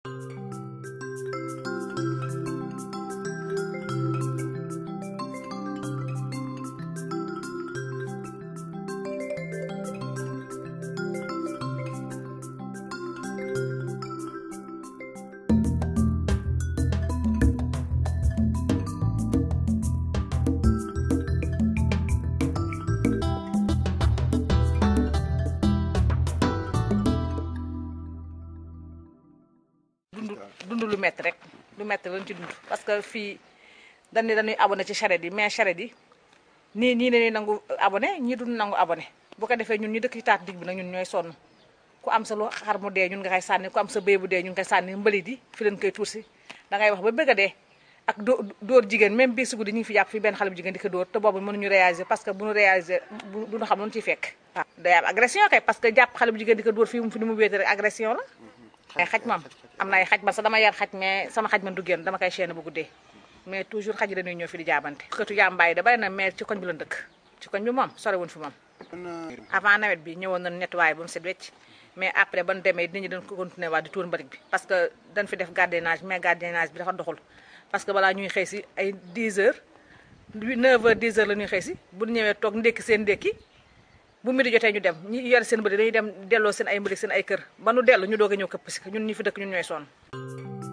dund dund lu métti rek lu métti lañ ci dund parce que fii dañ ne dañuy abonné ci charrette yi mais charrette yi nii ñii dañuy nangu abonné ñii duñ nangu abonné bu ko defee ñun ñu dëkk ci taat digg bi nag ñun ñooy sonn ku am sa lu xar mu dee ñun nga koy sànni ku am sa béy bu dee ñun nga koy sànni mbalit yi fi leen koy tuur si da ngay wax ba bëgg a dee ak dóor dóor jigéen même bii si guddi ñu ngi fi jàpp fi benn xale bu jigéen di ko dóor te boobu mënuñu réaliser parce que bu ñu réaliser du ñu xam lu ñu ciy fekk waaw day am agression kay parce que jàpp xale bu jigéen di ko dóor fii mu fi ni mu wéete rek agression la ay xaj moom am na ay xaj man sax dama yar xaj mais sama xaj man du génn dama koy chaîne bu guddee mais toujours xaj yi dañuy ñëw fi di jaabante këtu yàmbaay da bari na mais ci koñ bi la dëkk ci koñ bi moom sore wuñ fi moom avant nawet bi ñëwoon nañu nettoyé ba mu set wecc mais après ban demee nit ñi dañ ko continuer waa di tuur mbalit bi parce que dañ fi def gardiennage mais gardiennage bi dafa doxul parce que balaa ñuy xëy si ay 10 heures 9 heures 10 heures la ñuy xëy si bu ñu ñëwee toog ndékki seen ndékki bu midi jotee ñu dem ñi yore seen mbëri dañuy dem delloo seen ay mbëri seen ay kër ba nu dellu ñu doog a ñëw këpp si ñun ñi fi dëkk ñun ñooy sonn